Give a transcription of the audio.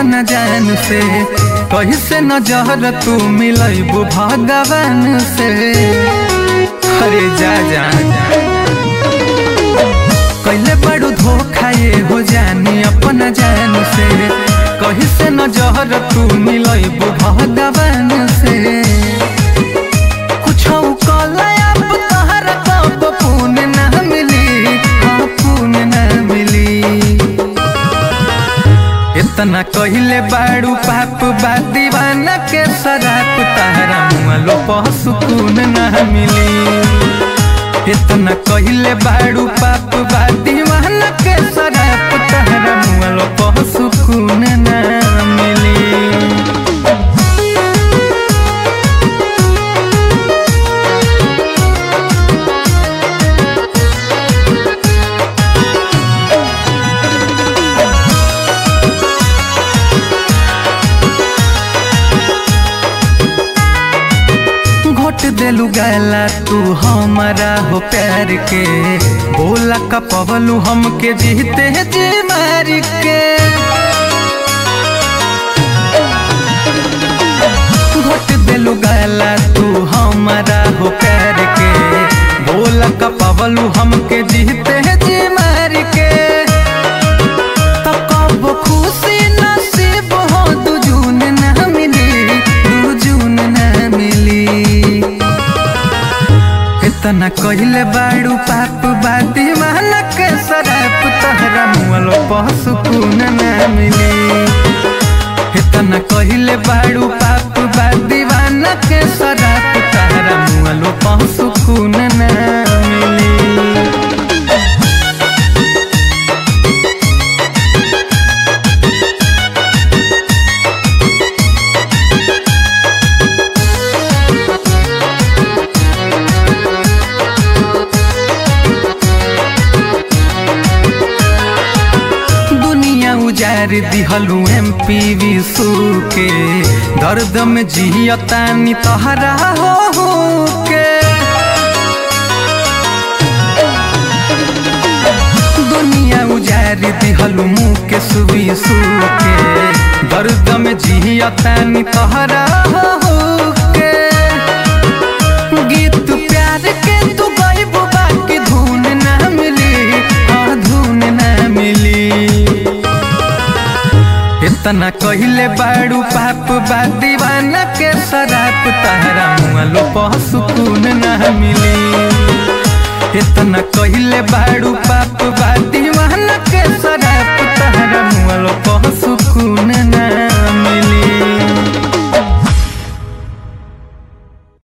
अपना जान से कहीं से नजर तू मिलबू भगवान से अरे जा जा कैले बड़ू धोखा ये हो जानी अपना जान से कहीं से नजर तू मिलबू भगवान से कुछ कलया तोहर कब पुण्य ना मिली हाँ पुण्य ना मिली इतना कहिले बाड़ू पाप बा दीवाना के शराब तारा मुआलो पह सुकून ना मिली इतना कहिले बाड़ू पाप बा दीवाना के शराब तारा मुआलो पह सुकून ना मिली घोट देलू गैला तू हमारा हो प्यार के बोला कपवलू हमके जीते जी मार के घोट देलू गैला तू हमारा हो प्यार के बोला कपवलू हमके जीते जी मार के तो कब खुशी नसीब हो दू जून ना मिली दू जून ना मिली इतना कहिले बाड़ू पाप बाती माना के शराब तहरा मुआलो पह सुकून ना मिली इतना कहिले बाड़ू पाप बा दीवाना के शराब तहरा मुआलो पह सुकून ना मिली दुनिया उजार दिहलू एम पी विशु के दर्द में जियतानी तहरा हो हो के दुनिया उजार दिहलू मुँह के सुविशु के दर्द में जियतानी तहरा हो हो के गीत प्यार के तू गईबू बाकी धुन ना मिली हाँ धुन ना मिली इतना कहिले बाड़ू पाप बा दीवाना के शराब तहरा मुआलो पह सुकून ना मिली इतना कहिले बाड़ू पाप बा दीवाना